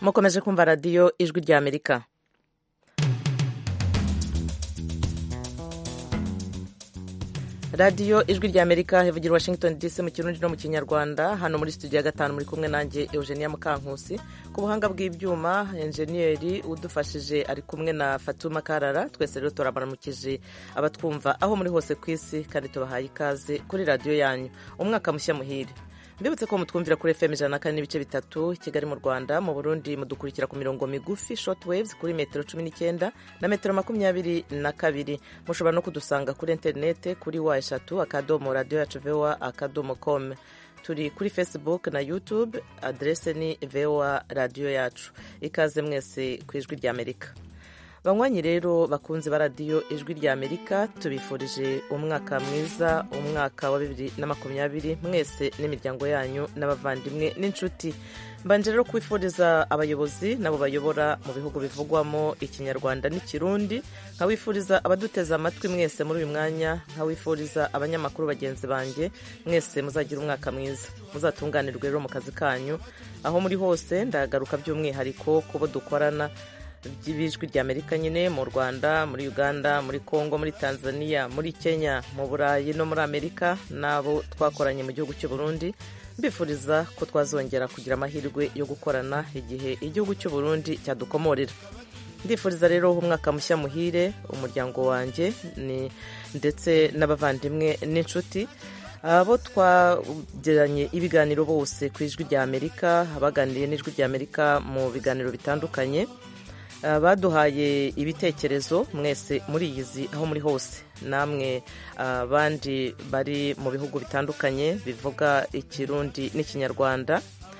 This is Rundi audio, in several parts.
mukomeje kumva radiyo ijwi rya amerika radiyo ijwi rya amerika ivugira washington dc mu kirundi no mu kinyarwanda hano muri studio ya gatanu muri kumwe nanjye eugenia mukankusi ku buhanga bw'ibyuma enjeniyeri udufashije ari kumwe na fatuma karara twese rero turabaramukije abatwumva aho muri hose ku isi kandi tubahaye ikaze kuri radiyo yanyu umwaka mushya muhire mbibutse ko mutwumvira kuri fm ijana na kane n'ibice bitatu kigali mu rwanda mu burundi mudukurikira ku mirongo migufi short waves kuri metero cumi n'icyenda na metero makumyabiri na kabiri mushobora no kudusanga kuri interinete kuri wa eshatu akadomo radiyo yacu voa akadomo com turi kuri facebook na youtube adrese ni voa radiyo yacu ikaze mwese ku ijwi rya amerika banywanyi rero bakunze ba radiyo ijwi rya amerika tubifurije umwaka mwiza umwaka wa bibiri na makumyabiri mwese n'imiryango yanyu n'abavandimwe n'inshuti mbanje rero kwifuriza abayobozi nabo bayobora mu bihugu bivugwamo ikinyarwanda n'ikirundi nkawifuriza abaduteze amatwi mwese muri uyu mwanya nkawifuriza abanyamakuru bagenzi banjye mwese muzagira umwaka mwiza muzatunganirwe rero mu kazi kanyu aho muri hose ndagaruka by'umwihariko kubo dukorana by'ibijwi rya amerika nyine mu rwanda muri uganda muri congo muri tanzania muri kenya mu burayi no muri amerika n'abo twakoranye mu gihugu cy'u burundi mbifuriza ko twazongera kugira amahirwe yo gukorana igihe igihugu cy'u burundi cyadukomorera ndifuriza rero umwaka mushya muhire umuryango wanjye ndetse n'abavandimwe n'inshuti abo twagiranye ibiganiro bose ku ijwi rya amerika abaganiriye n'ijwi rya amerika mu biganiro bitandukanye baduhaye ibitekerezo mwese muriyizi aho muri hose namwe abandi bari mu bihugu bitandukanye bivuga ikirundi n'ikinyarwanda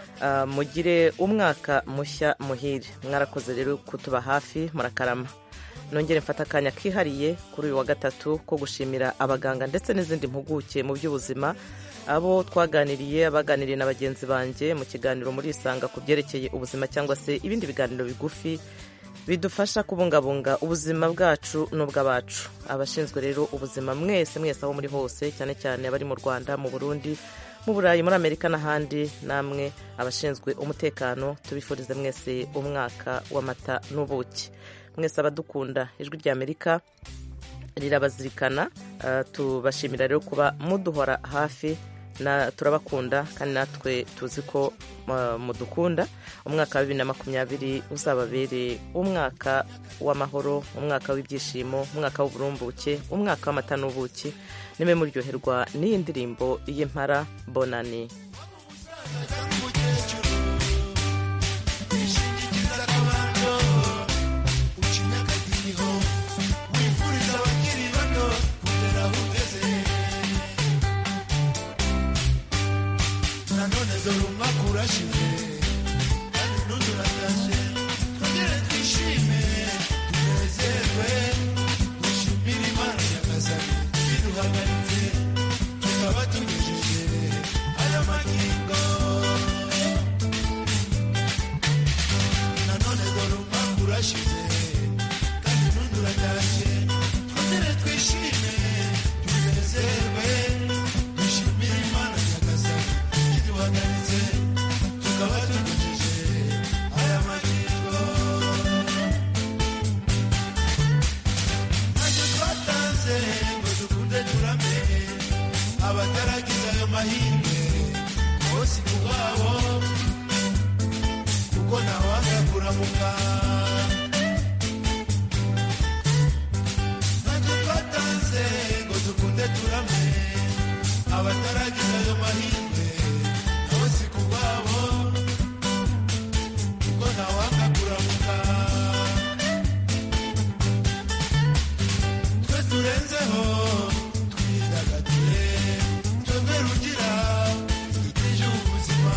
mugire umwaka mushya muhire mwarakoze rero kutuba hafi murakarama nongere mfata akanya kihariye kuri uyu wa gatatu ko gushimira abaganga ndetse n'izindi mpuguke mu by'ubuzima abo twaganiriye abaganiriye na bagenzi banjye mu kiganiro muri isanga ku byerekeye ubuzima cyangwa se ibindi biganiro bigufi bidufasha kubungabunga ubuzima bwacu n'ubw'abacu abashinzwe rero ubuzima mwese mwese aho muri hose cyane cyane abari mu rwanda mu burundi mu burayi muri amerika n'ahandi namwe abashinzwe umutekano tubifurize mwese umwaka w'amata n'ubuki mwese abadukunda ijwi rya amerika rirabazirikana tubashimira rero kuba muduhora hafi turabakunda kandi natwe tuzi ko mudukunda umwaka wa bibiri na makumyabiri uzababere umwaka w'amahoro umwaka w'ibyishimo umwaka w'uburumbuke umwaka w'amata n'ubuki nimwe muryoherwa n'iyi ndirimbo y'impara bonani dore umwaka urashize kandi n'undi uratashe twongere twishime tunezerwe dushimire imana nyagasani iduhagaritse tukaba tugejeje aya magingo nanone dore umwaka urashize kandi n'undi uratashe twongere twishime tunezerwe dushimire imana nyagasani iduhagaritse tukaba tugejeje aya magingo ntacyo twatanze ngo dukunde turame abataragize ayo mahirwe bose ku bwabo kuko ntawanga kuramuka ntacyo twatanze ngo dukunde turame abataragize ayo mahirwe nabo si ku bwabo kuko ntawanga kuramuka twe turenzeho twidagadure twebwe rugira dutije ubuzima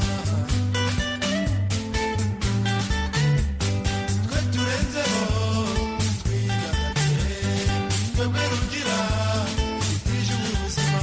twe turenzeho twidagadure twebwe rugira dutije ubuzima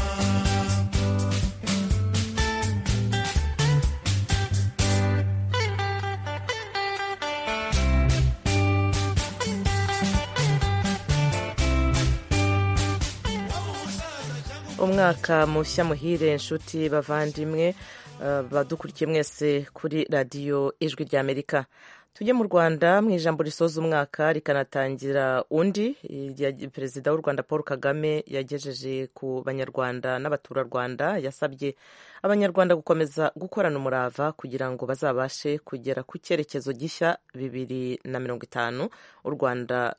umwaka mushya muhire inshuti bavandimwe badukurikiye mwese kuri radiyo ijwi ry'amerika tujye mu rwanda mu ijambo risoza umwaka rikanatangira undi perezida w'u rwanda paul kagame yagejeje ku banyarwanda n'abaturarwanda yasabye abanyarwanda gukomeza gukorana umurava kugira ngo bazabashe kugera ku cyerekezo gishya bibiri na mirongo itanu u rwanda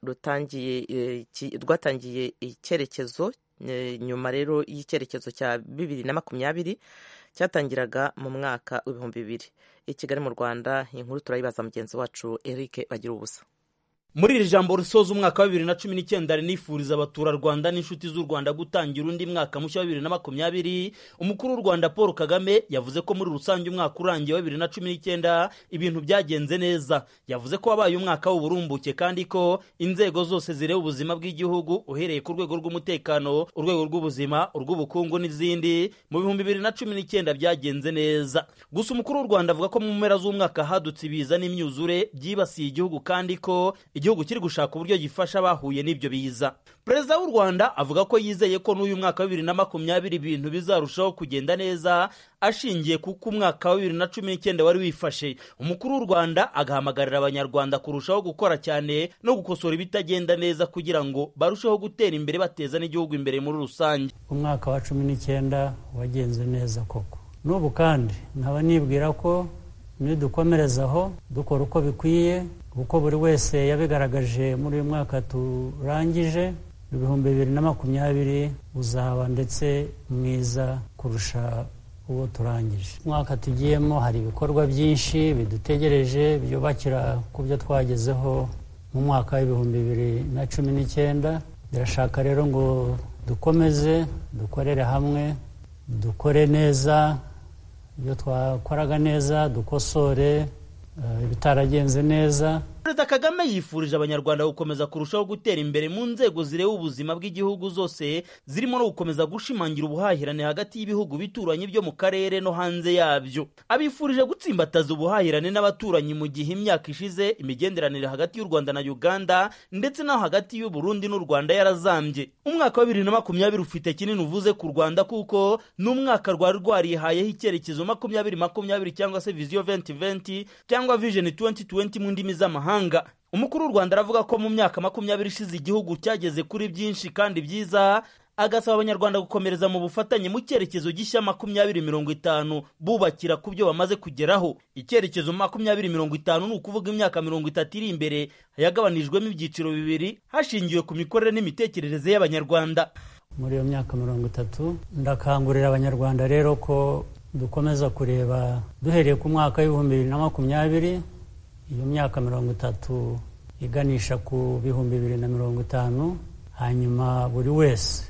rwatangiye icyerekezo nyuma rero y'icyerekezo cya bibiri na makumyabiri cyatangiraga mu mwaka w'ibihumbi bibiri i kigali mu rwanda inkuru turayibaza mugenzi wacu eric bagira ubusa muri iri jambo risoza umwaka wa bibiri na cumi n'icyenda rinifuriza abaturarwanda n'inshuti z'u rwanda gutangira undi mwaka mushya wa bibiri na makumyabiri umukuru w'u rwanda paul kagame yavuze ko muri rusange umwaka urangiye wa bibiri na cumi n'icyenda ibintu byagenze neza yavuze ko wabaye umwaka w'uburumbuke kandi ko inzego zose zireba ubuzima bw'igihugu uhereye ku rwego rw'umutekano urwego rw'ubuzima urw'ubukungu n'izindi mu bihumbi bibiri na cumi n'icyenda byagenze neza gusa umukuru w'u rwanda avuga ko mu mpera z'umwaka hadutse ibiza n'imyuzure byibasiye igihugu kandi ko igihugu kiri gushaka uburyo gifasha abahuye n'ibyo biza perezida w'u rwanda avuga ko yizeye ko n'uyu mwaka wa bibiri na makumyabiri ibintu bizarushaho kugenda neza ashingiye kuko umwaka wa bibiri na cumi n'icyenda wari wifashe umukuru w'u rwanda agahamagarira abanyarwanda kurushaho gukora cyane no gukosora ibitagenda neza kugira ngo barusheho gutera imbere bateza n'igihugu imbere muri rusange umwaka wa cumi n'icyenda wagenze neza koko n'ubu kandi nkaba nibwira ko nidukomerezaho dukora uko bikwiye kuko buri wese yabigaragaje muri uyu mwaka turangije ibihumbi bibiri na makumyabiri uzaba ndetse mwiza kurusha uwo turangije umwaka tugiyemo hari ibikorwa byinshi bidutegereje byubakira ku byo twagezeho mu mwaka w'ibihumbi bibiri na cumi n'icyenda birashaka rero ngo dukomeze dukorere hamwe dukore neza ibyo twakoraga neza dukosore ibitaragenze neza perezida kagame yifurije abanyarwanda gukomeza kurushaho gutera imbere mu nzego zireba ubuzima bw'igihugu zose zirimo no gukomeza gushimangira ubuhahirane hagati y'ibihugu bituranye byo mu karere no hanze yabyo abifurije gutsimbataza ubuhahirane n'abaturanyi mu gihe imyaka ishize imigenderanire hagati y'u rwanda na uganda ndetse no hagati y'u burundi n'u rwanda yarazambye umwaka wa bibiri na makumyabiri ufite kinini uvuze ku rwanda kuko ni umwaka rwari rwarihayeho icyerekezo makumyabiri makumyabiri cyangwa se viziyo venti venti cyangwa vijeni tuwenti tuwenti mu ndimi z'amahanga umukuru w'u rwanda aravuga ko mu myaka makumyabiri ishize igihugu cyageze kuri byinshi kandi byiza agasaba abanyarwanda gukomereza mu bufatanye mu cyerekezo gishya makumyabiri mirongo itanu bubakira ku byo bamaze kugeraho icyerekezo makumyabiri mirongo itanu ni ukuvuga imyaka mirongo itatu iri imbere yagabanijwemo ibyiciro bibiri hashingiwe ku mikorere n'imitekerereze y'abanyarwanda muri iyo myaka mirongo itatu ndakangurira abanyarwanda rero ko dukomeza kureba duhereye ku mwaka w'ibihumbi bibiri na makumyabiri iyo myaka mirongo itatu iganisha ku bihumbi bibiri na mirongo itanu hanyuma buri wese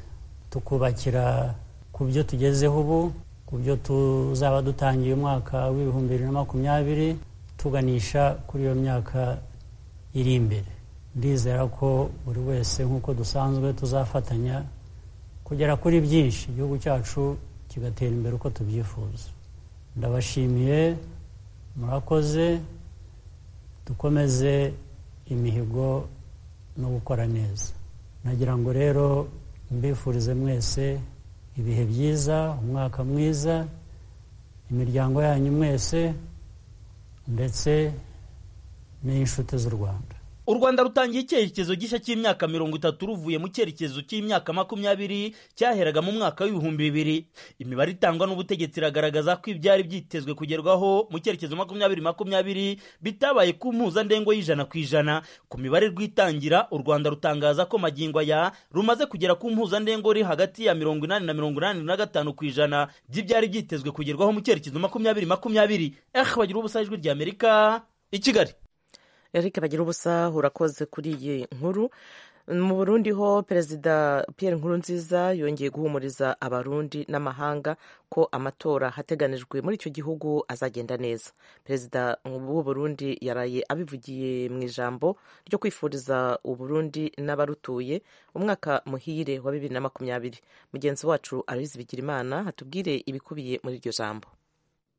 tukubakira ku byo tugezeho ubu ku byo tuzaba dutangiye umwaka w'ibihumbi bibiri na makumyabiri tuganisha kuri iyo myaka iri imbere ndizera ko buri wese nk'uko dusanzwe tuzafatanya kugera kuri byinshi igihugu cyacu kigatera imbere uko tubyifuza ndabashimiye murakoze dukomeze imihigo no gukora neza nagira ngo rero mbifurize mwese ibihe byiza umwaka mwiza imiryango yanyu mwese ndetse n'iy'inshuti z'u rwanda u rwanda rutangiye icyerekezo gishya cy'imyaka mirongo itatu ruvuye mu cyerekezo cy'imyaka makumyabiri cyaheraga mu mwaka w'ibihumbi bibiri imibare itangwa n'ubutegetsi iragaragaza ko ibyari byitezwe kugerwaho mu cyerekezo makumyabiri makumyabiri bitabaye ku mpuzandengo y'ijana ku ijana ku mibare rw'itangira u rwanda rutangaza ko magingo aya rumaze kugera ku mpuzandengo iri hagati ya mirongo inani na mirongo inani na gatanu ku ijana by'ibyari byitezwe kugerwaho mu cyerekezo makumyabiri makumyabiri eh bagira ubusa ijwi ry'amerika i kigali eric bagira ubusa urakoze kuri iyi nkuru mu burundi ho perezida Pierre Nkurunziza yongeye guhumuriza abarundi n'amahanga ko amatora hateganijwe muri icyo gihugu azagenda neza perezida w'u Burundi yaraye abivugiye mu ijambo ryo kwifuriza uburundi n'abarutuye umwaka muhire wa bibiri na makumyabiri mugenzi wacu Aloyizi Bigirimana hatubwire ibikubiye muri iryo jambo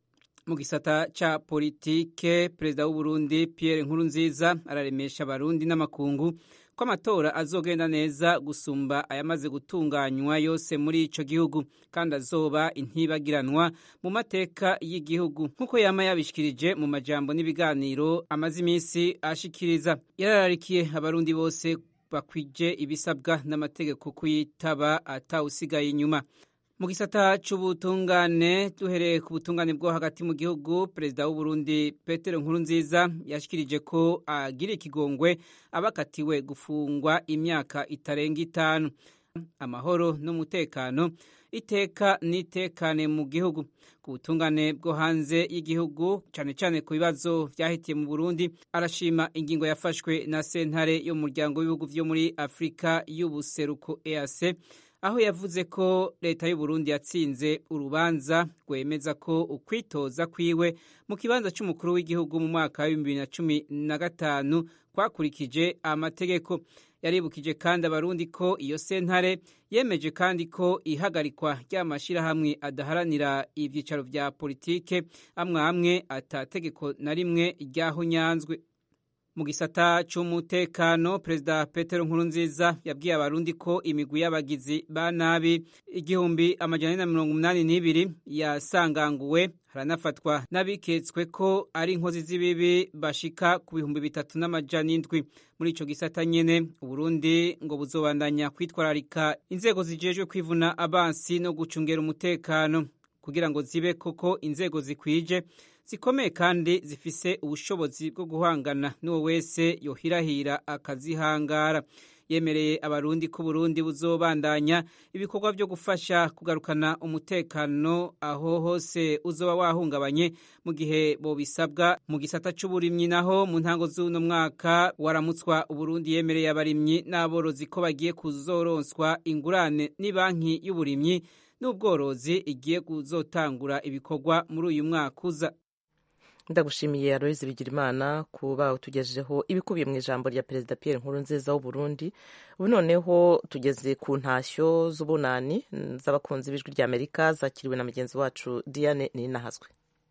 mu gisata ca politike perezida w'uburundi pierre nkurunziza araremesha abarundi n'amakungu ko amatora azogenda neza gusumba ayamaze gutunganywa yose muri ico gihugu kandi azoba intibagiranwa mu mateka y'igihugu nk'uko yama yabishikirije mu majambo n'ibiganiro amaze iminsi ashikiriza yarararikiye abarundi bose bakwije ibisabwa n'amategeko kuyitaba atawusigaye inyuma mu gisata c'ubutungane duhereye ku butungane bwo hagati mu gihugu perezida w'uburundi petero nkurunziza yashikirije ko agira ikigongwe abakatiwe gufungwa imyaka itarenga itanu amahoro n'umutekano iteka n'itekane mu gihugu ku butungane bwo hanze y'igihugu cyane cyane ku bibazo vyahitiye mu burundi arashima ingingo yafashwe na sentare y'umuryango w'ibihugu vyo muri afurika y'ubuseruko eac aho yavuze ko leta y'u Burundi yatsinze urubanza rwemeza ko ukwitoza kwiwe mu kibanza cy'umukuru w'igihugu mu mwaka wa bibiri na cumi na gatanu kwakurikije amategeko yaribukije kandi abarundi ko iyo sentare yemeje kandi ko ihagarikwa ry'amashyirahamwe adaharanira ibyicaro vya politike amwe amwe atategeko na rimwe ryahunyanzwe mu gisata cy'umutekano perezida petero nkurunziza yabwiye abarundi ko imigwi y'abagizi ba nabi igihumbi amajana ane na mirongo umunani n'ibiri yasanganguwe haranafatwa n'abiketswe ko ari inkozi z'ibibi bashika ku bihumbi bitatu n'amajana indwi muri ico gisata nyene uburundi ngo buzobandanya kwitwararika inzego zijejwe kwivuna abansi no gucungera umutekano kugira ngo zibe koko inzego zikwije zikomeye kandi zifise ubushobozi bwo guhangana n'uwo wese yohirahira akazihangara yemereye abarundi ko Burundi buzobandanya ibikorwa byo gufasha kugarukana umutekano aho hose uzoba wahungabanye mu gihe bobisabwa mu gisata c'uburimyi naho mu ntango z'uno mwaka waramutswa Uburundi yemereye abarimyi n'aborozi ko bagiye kuzoronswa ingurane n'ibanki y'uburimyi n'ubworozi igiye kuzotangura ibikorwa muri uyu mwaka uza ndagushimiye aloyizi bigirimana kuba utugejejeho ibikubiye mu ijambo rya perezida Pierre Nkurunziza w'u Burundi ubu noneho tugeze ku ntashyo z'ubunani z'abakunzi b'ijwi rya Amerika zakiriwe na mugenzi wacu Diane Ninahazwe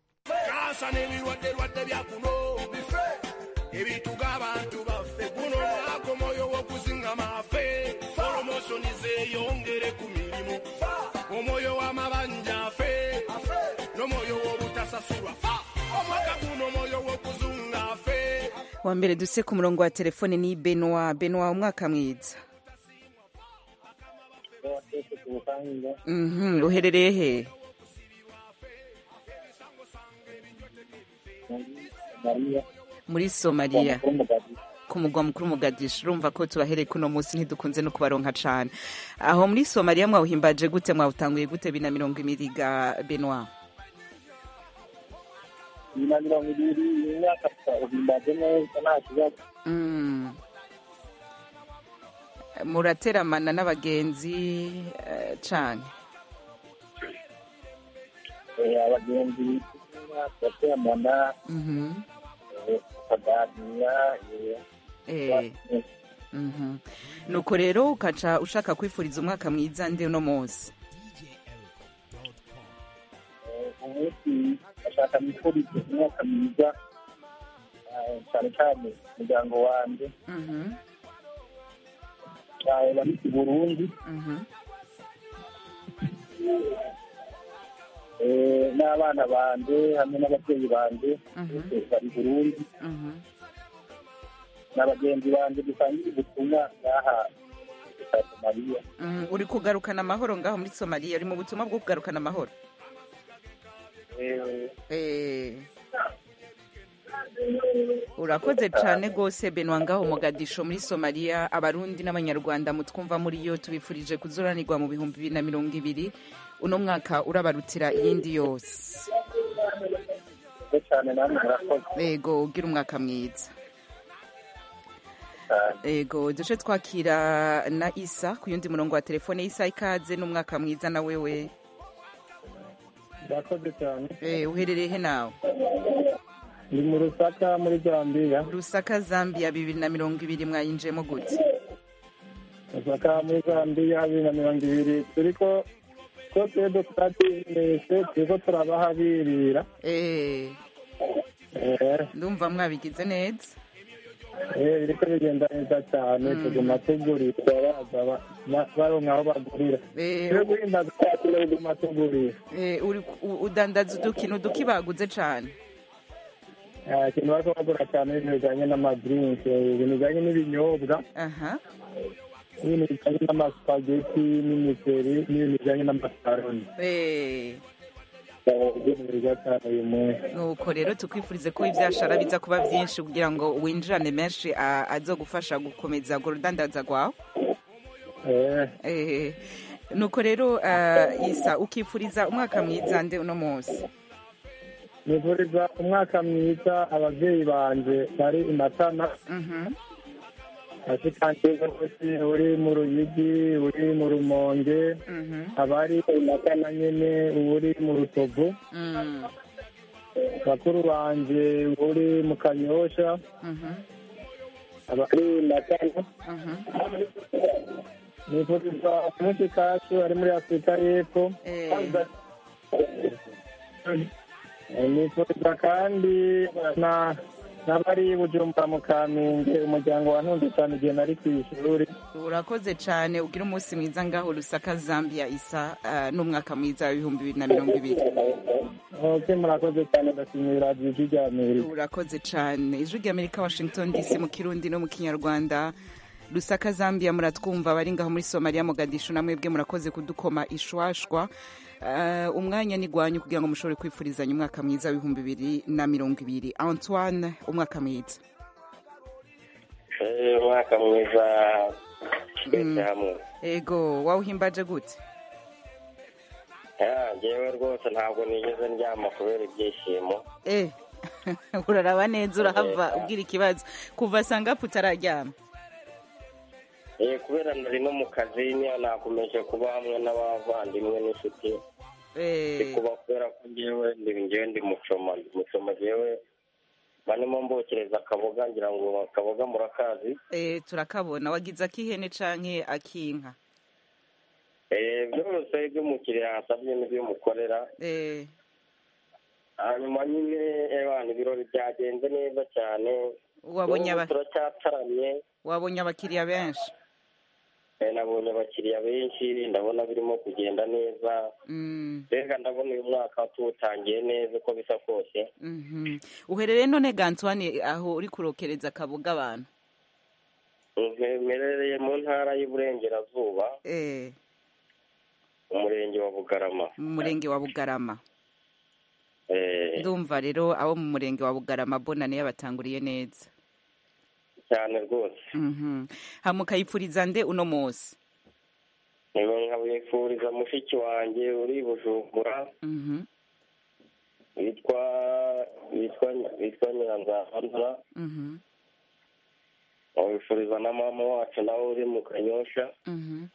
kansa n'ebirwadde bya kuno bife ebituga abantu baffe guno mwaka omwoyo w'okuzingama afe poromosoni zeeyongere ku mirimu omwoyo w'amabanja afe n'omwoyo w'obutasasulwa fa omwaka guno omwoyo w'okuzunga afe wa mbere duse ku murongo wa telefone ni benwa benwa umwaka mwiza Mhm, uherereye he muri somaliya ku mugwa mukuru mugadisha urumva ko tubahereye kuno munsi ntidukunze no kubaronka cane aho muri somaliya mwawuhimbaje gute mwawutanguye gute bina mirongo ibiri ga benwa na mirongo ibiri imyaka uhimbaje neza nta kibazo Mm. murateramana n'abagenzi eh, cane Eh, abagenzi turateramana Mhm. eh, tukaganira eh, Eh. Mhm. nuko rero ukaca ushaka kwifuriza umwaka mwiza ndi uno munsi eh, umunsi ashaka mwifurize umwaka mwiza eh, cyane cyane umuryango wanjye Mhm. eh, bari i burundi Mhm. eh, n'abana banje hamwe n'ababyeyi banje Mhm. bose bari i burundi Mhm. n'abagenzi banje dusangira ubutumwa ngaha sa somaliya Mm, uri kugarukana amahoro ngaho muri somaliya uri mu butumwa bwo kugarukana amahoro Eh, Eh. urakoze cyane rwose benwa ngaho mugadisho muri somaliya abarundi n'abanyarwanda mutwumva muri yo tubifurije kuzoranirwa mu bihumbi bibiri na mirongo ibiri uno mwaka urabarutira iyindi yose murakoze cyane namwe murakoze yego ugira umwaka mwiza cyane yego duce twakira na isa ku yundi murongo wa telefone isa ikaze n'umwaka mwiza na wewe murakoze cyane Eh, uherereye he nawe ni mu rusaka muri zambiya rusaka zambia bibiri na mirongo ibiri mwayinjiyemo gute rusaka muri zambiya bibiri na mirongo ibiri turiko utwo twebwe twatimishe turiko turabahabirira Eh, Eh, ndumva mwabigize neza eh, biriko bigenda neza cyane tuguma tugurisha baza ba- ba- baronka aho bagurira Eh, twe guhimbaza cyacu no kuguma tugurisha eh, uri u- udandaza udukino duki baguze cane Ah, ikintu bariko bagura cyane ibintu bijanye n'amadrinke ibintu bijanye n'ibinyobwa aha n'ibintu bijanye n'amasupageti n'imiceri n'ibintu bijanye n'amakaroni Eh, ibintu byiza cyane uyu munsi nuko rero tukwifurize ko ivyashara biza kuba vyinshi kugira ngo winjirane menshi a- azogufasha gukomeza urwo rudandaza rwawe Eh, Eh, nuko rero ah, isa ukifuriza umwaka mwiza nde uno munsi nifuriza umwaka mwiza abavyeyi banje bari i matana Mhm. ashikanje bose uri mu ruyigi uri mu rumonge Mhm. abari i matana nyene uri mu rutovu Mm. bakuru banje uri mu kanyosha Mhm. abari i matana Mhm. nifuriza umunsi kacu ari muri afurika y'epfo Eh, Eh, nifuriza kandi na n'abari i bujumbura mu kamenge umuryango wantunze cyane igihe nari ku ishuri urakoze cyane ugira umunsi mwiza ngaho rusaka zambia isa ah, n'umwaka mwiza w'ibihumbi bibiri na mirongo ibiri ok murakoze cyane ndashimira ijwi rya amerika urakoze cyane ijwi rya amerika washington dc mu kirundi no mu kinyarwanda rusaka zambia muratwumva abari ngaho muri somaliya mogadishu namwebwe murakoze kudukoma ishwashwa Ah, umwanya ni gwanyu kugira ngo mushobore kwifurizanya umwaka mwiza w'ibihumbi bibiri na mirongo ibiri antoine umwaka mwiza Eh, umwaka mwiza twese hamwe ego wawuhimbaje gute Ah, njyewe rwose ntabwo nigeze ndyama kubera ibyishimo eh uraraba neza urahava ubwira ikibazo kuva sangapu utararyama Eh, kubera nari no mu kazi niyo nakomeje kuba hamwe n'abavandimwe n'inshuti Eh, ndi kuba kubera ko njyewe ndi njyewe ndi mucoma ndi mucoma njyewe barimo mbokereza akaboga ngira ngo akaboga murakazi eh, turakabona wagize ak'ihene canke ak'inka Eh, byose ibyo umukiriya yasabye n'ibyo umukorera Eh, hanyuma nyine ebana ibirori byagenze neza cyane wabonye N'ubu aba- turacyataramye wabonye abakiriya benshi Eh, nabonye abakiriya benshi ndabona birimo kugenda neza Mm, mbega ndabona uyu mwaka tuwutangiye neza uko bisa kose mhm. uherereye none ga antoine aho uri kurokereza akaboga abantu mperereye mu ntara y'uburengerazuba Eh, umurenge wa bugarama mu murenge wa bugarama Eh, ndumva rero abo mu murenge wa bugarama bonane yabatanguriye neza cyane rwose Mhm. hama ukayipfuriza nde uno munsi niba nkabifuriza mushiki wanjye uri i bujumbura Mhm, witwa witwa witwa nyiranzahandura mhm, nkabifuriza na mama wacu nawe uri mu kanyosha mhm,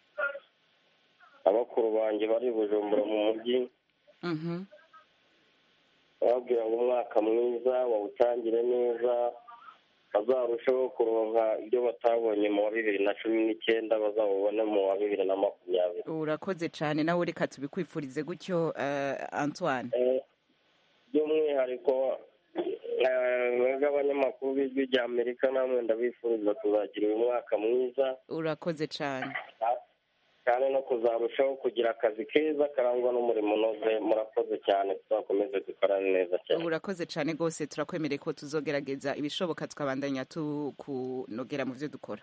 abakuru banjye bari i bujumbura mu mujyi mhm. bababwira ngo umwaka mwiza wawutangire neza bazarusheho kuronka ibyo batabonye mu wa bibiri na cumi n'icyenda bazawubone mu wa bibiri na makumyabiri urakoze cyane nawe reka tubikwifurize gutyo eh, antoine Eh, by'umwihariko eh, mwebwe abanyamakuru b'ijwi rya amerika namwe ndabifuriza kuzagira uyu mwaka mwiza urakoze cyane kandi no kuzarushaho kugira akazi keza karangwa n'umurimo unoze murakoze cyane tuzakomeze dukorane neza cyane urakoze cyane rwose turakwemereye ko tuzogerageza ibishoboka tukabandanya tukunogera mu byo dukora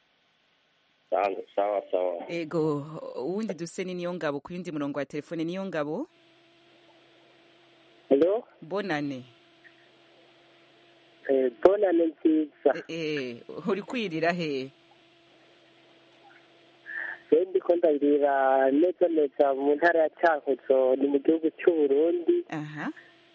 sawa sawa sawa ego uwundi duse ni niyo ngabo ku yindi murongo wa telefone niyo ngabo Hello? bonane Eh, bonane nziza Eh, eh, uri kwirira he rero ndiko ndabirira neza neza mu ntara ya cyankuzo ni mu gihugu cy'uburundi aha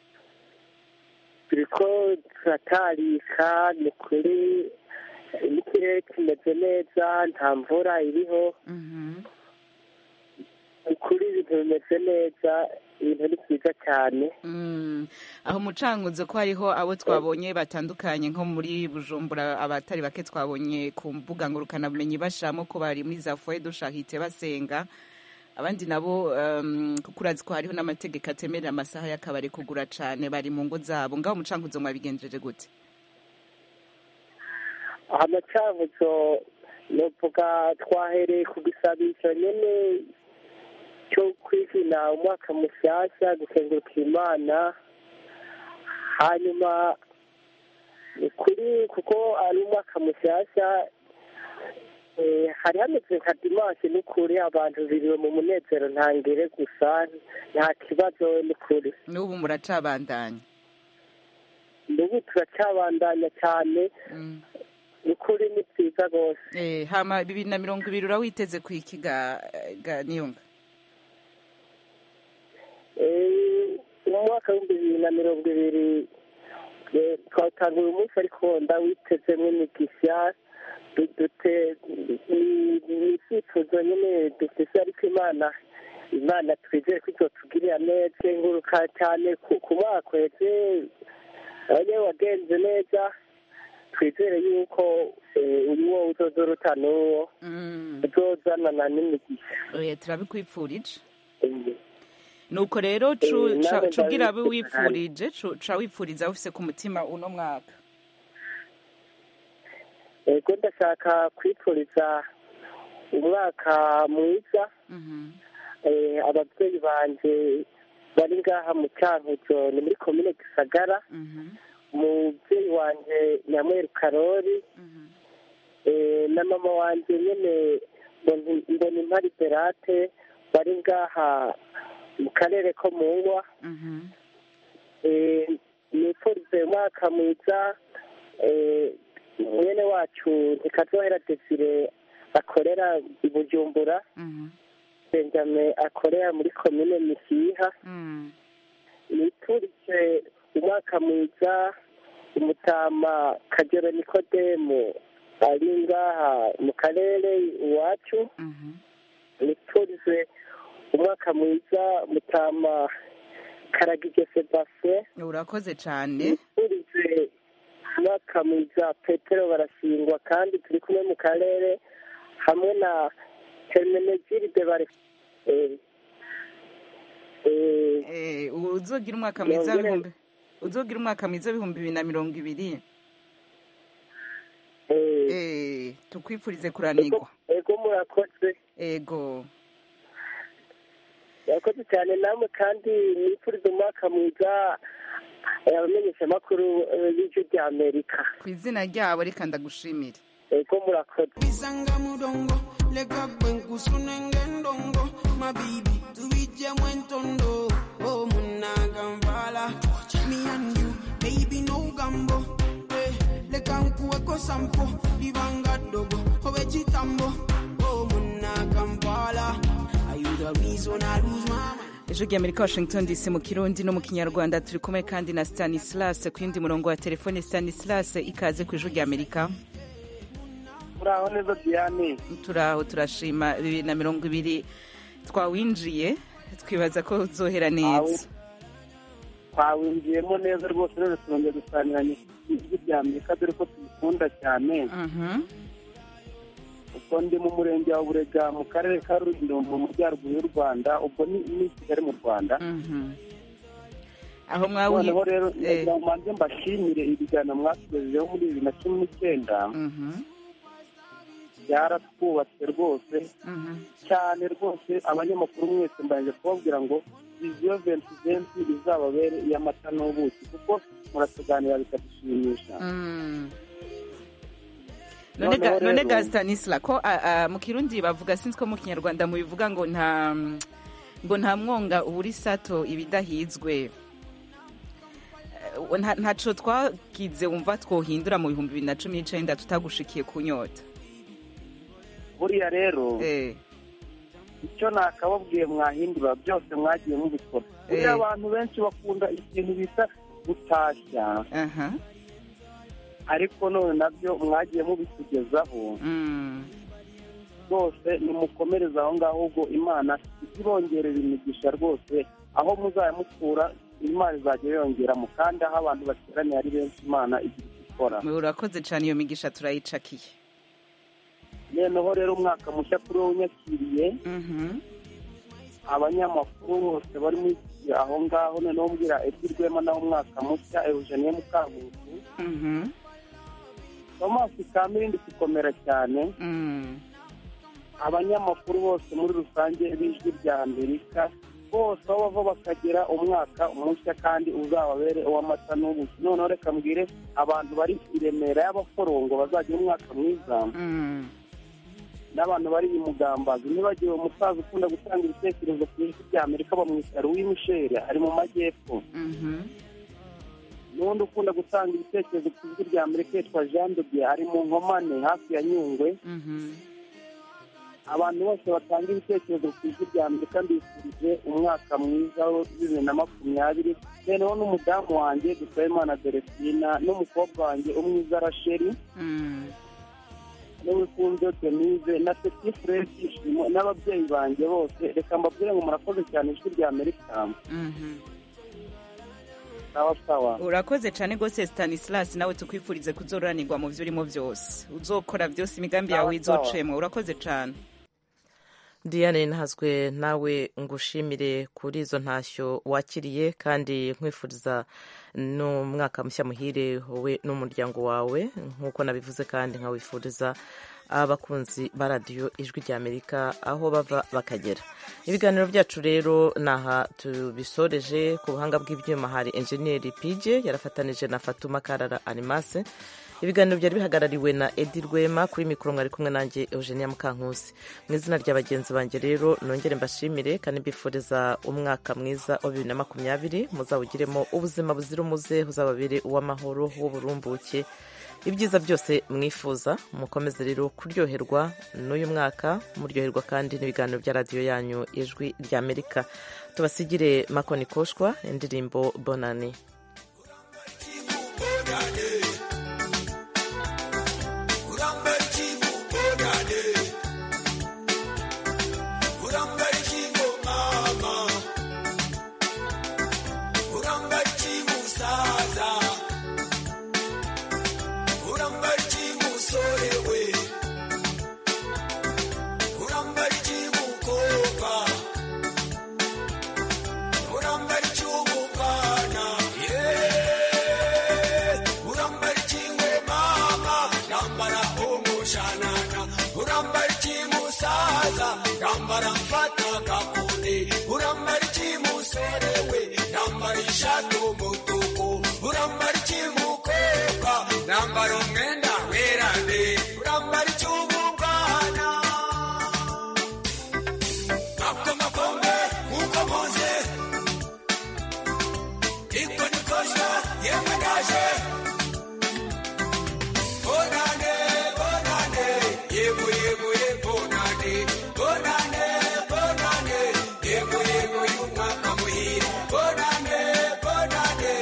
turiko turatarika ni kuri n'ikirere kimeze neza nta mvura iriho Mhm. ni kuri ibintu bimeze neza ibintu ni byiza cyane Mm, aho mucanguzo ko hariho abo twabonye batandukanye nko muri bujumbura abatari bake twabonye ku mbuga ngurukanabumenyi bashiramo ko bari muri za foye dushahitse basenga abandi nabo um, kuko urazi ko hariho n'amategeko atemerera amasaha y'akabari kugura cane bari mu ngo zabo ngaho umucankuzo mwabigenjeje gute amacankuzo novuga twahereye ku gisabisho nyene cyo kwizina umwaka mushyashya gusenguruka imana hanyuma kuri kuko ari umwaka mushyashya eh, hari hameze nka dimanshi n'ukuri abantu biriwe mu munezero ntangere gusa nta kibazo n'ukuri n'ubu muracabandanya n'ubu turacyabandanya cyane n'ukuri ni byiza rwose eh, hama bibiri na mirongo ibiri urawiteze ku iki ga, ga niyunga Eh, mu mwaka w'ibihumbi bibiri na mirongo ibiri eh, twawutanga uyu munsi ariko ndawitezemo imigisha du- dute ni- ni icyifuzo nyine dufise ariko imana imana twizere ko izotugirira neza nguruka cyane ku ku mwaka uheze abanye wagenze neza twizere yuko eh, uyu wo uzoza uruta n'uwo uzozanana n'imigisha oya turabikwipfurije nuko rero cu- Eh, ca- nawe cubwira abe ndabifuriza wipfurije cu- ca wipfuriza ufise ku mutima uno mwaka ego ndashaka kwifuriza umwaka mwiza eh, ababyeyi banje bari ngaha mu cyankuzo ni muri komine gisagara umubyeyi wanje nyamweru karori eh, na mama wanje nyene Mboni- mbona impari berate bari ngaha mu karere ko mu ngwa Eh, nifurize umwaka mwiza eh, mwene wacu ntikazohera desire akorera i bujumbura benjamin akorera muri komine misiha nifurize umwaka mwiza umutama kagero nikodemu ari ngaha mu karere iwacu nifurize umwaka mwiza mutama karagije sebastien urakoze cane nifurize umwaka mwiza petero barashingwa kandi turi kumwe mu karere hamwe na hermenegilde bare eh, eh, Eh, uzogira umwaka mwiza Nongere- w'ibihumbi uzogira umwaka mwiza w'ibihumbi bibiri na mirongo ibiri Eh, tukwifurize kuranirwa ego murakoze ego murakoze cyane namwe kandi nifurize umwaka mwiza eh, abamenyeshamakuru eh, b'ijwi rya amerika ku izina ryabo reka ndagushimire ego murakoze Bisanga mudongo leka kwenkusunenge ndongo mabibi tuwije mwentondo oh munaga mvala me and you baby no gambo eh, leka nkuweko sampo libanga dogo obe chitambo oh munaga mvala are you the reason I lose my mind ijwi rya amerika washington dc mu kirundi no mu kinyarwanda turi kumwe kandi na stanislas ku yindi murongo wa telefone stanislas ikaze ku ijwi rya amerika muraho neza diane turaho turashima bibiri na mirongo ibiri twawinjiye twibaza ko uzohera neza twawinjiyemo neza rwose rero turongera dusangiranye ijwi rya amerika dore ko tubikunda cyane ubwo ndi mu murenge wa burega mu karere ka rulindo mu majyaruguru y'u rwanda ubwo ni ni kigali mu rwanda aho noneho rero eh. nagira ngo mbanze mbashimire ibiganiro mwatugejejeho muri bibiri na cumi n'icyenda byaratwubatse rwose cyane rwose abanyamakuru mwese mbanje kubabwira ngo viziyo venti venti izababere iy'amata n'ubuki kuko muratuganira bikadushimisha none Noneho ga- none rero- ga stanisla ko ah, ah, mu kirundi bavuga sinzi ko mu kinyarwanda mubivuga ngo nta ngo nta mwonga uburi sato ibidahizwe Eh, nta- ntaco twagize wumva twohindura mu bihumbi bibiri na cumi n'icenda tutagushikiye ku nyota buriya rero icyo nakababwiye mwahindura byose mwagiye mubikora buriya Eh. abantu benshi bakunda ikintu bita gutashya ariko none nabyo mwagiye mubitugezaho rwose nimukomereze aho ngaho ubwo imana izibongerera imigisha rwose aho muzajya mukura imana izajya yongeramo kandi aho abantu bateraniye ari benshi imana igira icyo ikora urakoze cane iyo migisha turayicakiye noneho rero umwaka mushya kuri wowe unyakiriye abanyamakuru bose bari muri iki aho ngaho noneho mbwira edi rwema nawe umwaka mushya eugenie mukankusi tomasi kamirindi gukomera cyane abanyamakuru bose muri rusange b'ijwi rya amerika bose aho bava bakagera umwaka mushya kandi uzababere uw'amata n'ubuki noneho reka mbwire abantu bari i remera y'abaforongo bazagira umwaka mwiza n'abantu bari i mugambazi ntibagiwe umusaza ukunda gutanga ibitekerezo ku ijwi rya amerika bamwita louis michel ari mu majyepfo n'undi ukunda gutanga ibitekerezo ku ijwi rya amerika yitwa jean de dieu ari mu nkomane hafi ya nyungwe abantu bose batanga ibitekerezo ku ijwi rya amerika mbifurije umwaka mwiza wa bibiri na makumyabiri noneho n'umudamu wanjye dusabimana delestina n'umukobwa wanjye umwiza rasheli n'uwikunze denise na peti furesi ishimo n'ababyeyi banjye bose reka mbabwire ngo murakoze cyane ijwi rya amerika sawa sawa urakoze cyane rwose stanislas nawe tukwifurize kuzoranirwa mu byo urimo byose uzokora byose imigambi yawe izocemo urakoze cyane diane ntazwe nawe ngushimire kuri izo ntashyo wakiriye kandi nkwifuriza n'umwaka mushya muhire wowe n'umuryango wawe nk'uko nabivuze kandi nkawifuriza abakunzi ba radiyo ijwi rya amerika aho bava bakagera ibiganiro byacu rero ni aha tubisoreje ku buhanga bw'ibyuma hari enjeniyeri pije yarafatanije na fatuma karara animase ibiganiro byari bihagarariwe na edi rwema kuri mikoro mwari kumwe nanjye eugenia mukankusi mu izina rya bagenzi banjye rero nongere mbashimire kandi mbifuriza umwaka mwiza wa bibiri na makumyabiri muzawugiremo ubuzima buzira umuze uzababere uw'amahoro w'uburumbuke ibyiza byose mwifuza mukomeze rero kuryoherwa n'uyu mwaka muryoherwa kandi n'ibiganiro bya radiyo yanyu ijwi rya amerika tubasigire makoni koshwa indirimbo bonani Nambara umwenda werane urambara icy'ububwana akamakombe nk'uko muze iko nikosha yemwe ndaje bonane bonane yego yego ye bonane bonane bonane yego yego y'umwaka muhire bonane bonane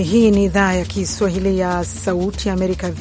Hii ni idhaa ya Kiswahili ya Sauti ya Amerika.